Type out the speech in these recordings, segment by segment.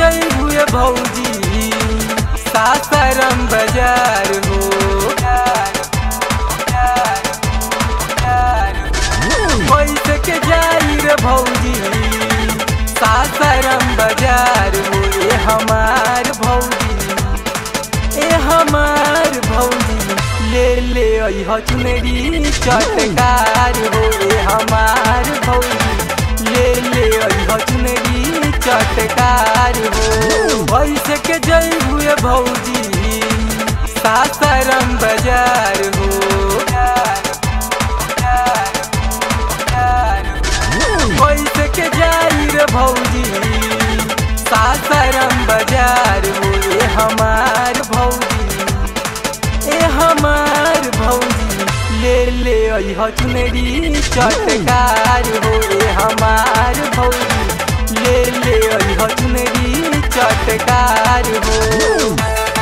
जई हुए भौजी सासाराम बाजार हो पैसे के जाई रे भौजी सासाराम बाजार हो ए हमार भौजी ए हमार भौजी ले ले अइह चुनरी चटकार हो ए हमार भौजी ले ले अइह चुनरी चटकार हो भैसे के जई हुए भौजी सासाराम बाजार हो पैसे के जाई रे भौजी सासाराम बाजार हो ए हमार भौजी ए हमार भौजी ले ले अइह चुनरी चटकार हो ए हमार भौजी ले ले अइह चुनरी चटकार हो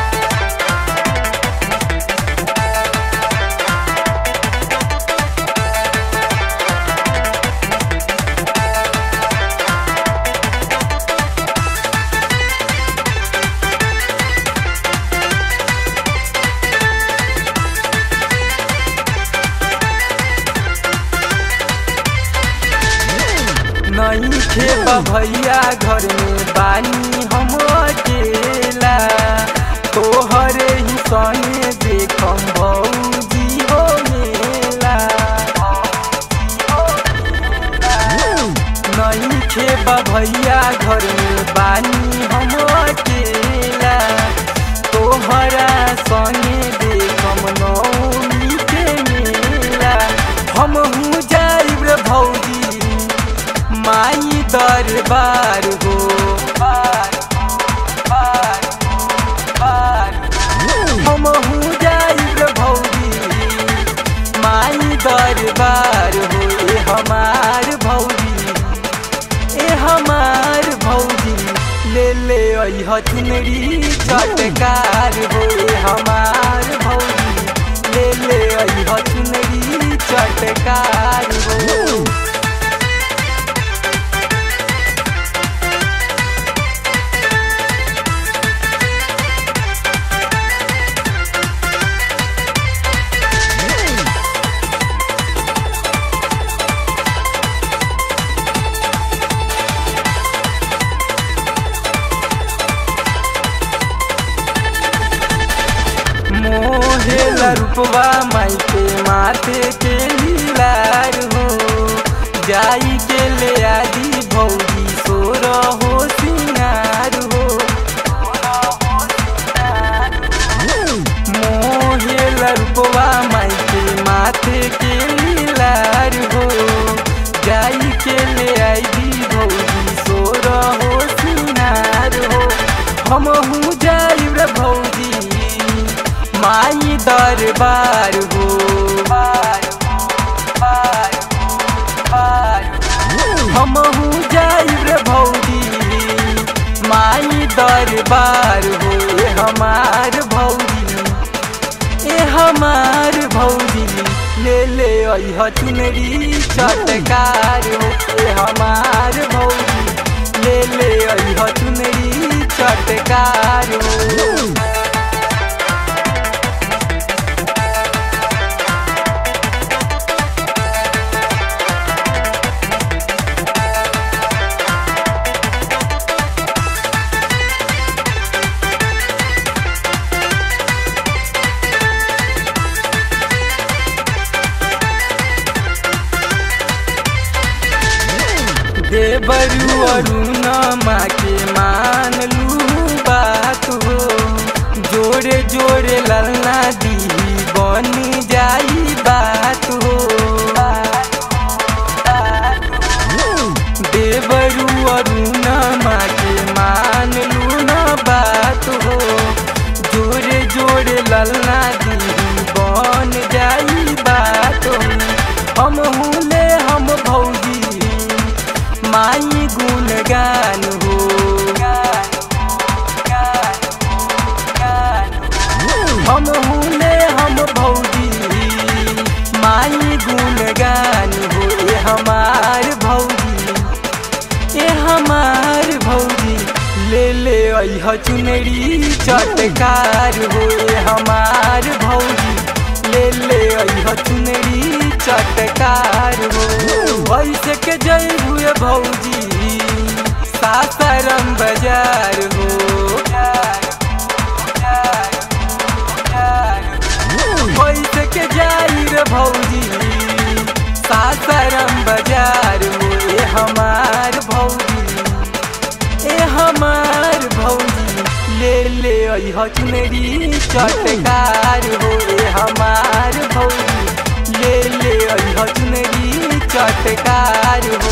नहीं खेबा भैया घर में बानी हम अकेला तोहरे ही सने देखम भौजी हो मेला नहीं खेबा भैया घर में बानी हम अकेला तोहरा सने देखम नौमी के मेला हम हूँ जाइब रे भौजी माई दरबार हो बार बार बार हम हूँ जाइब भौजी माई दरबार हो ए हमार भौजी ए हमार भौजी ले ले अइह चुनरी चटकार हो ए हमार भौजी ले ले अइह चुनरी चटकार हो मोहेला रूपवा माई के माथे के लीलार हो जाई के ले आदि भौजी सोर हो सिंगार हो मोहेला रूपवा माई के माथे के लीलार हो जाई के ले आदि भौजी सोर हो सिंगार हो हम हूँ जाई रे भौजी माई दरबार हो बार बार बार हम हूँ जाइब रे भौजी माई दरबार हो ए हमार भौजी ए हमार भौजी ले ले अइह चुनरी चटकार हो ए हमार भौजी ले ले अइह चुनरी चटकार हो देवरू अरुण माँ के मान लू बात हो जोड़े जोड़े ललना दी बन जाई बात हो देवरू अरुण माँ के मान लू न बात हो जोड़े जोड़े ललना दी बन जाई बात हो हम हुले हम भौजी माई गुणगान हो अह चुनरी चटकार हो ए हमार भौजी ले ले अह चुनरी चटकार हो वैसे के जय हुए भौजी सासाराम बाजार हो वैसे के जाई रे भौजी सासाराम बाजार हो ए हमार भौजी ए हमार भौजी ले ले अह चुनरी चटकार हो ए हमार भौजी ले ले अह चुनरी चटकार हो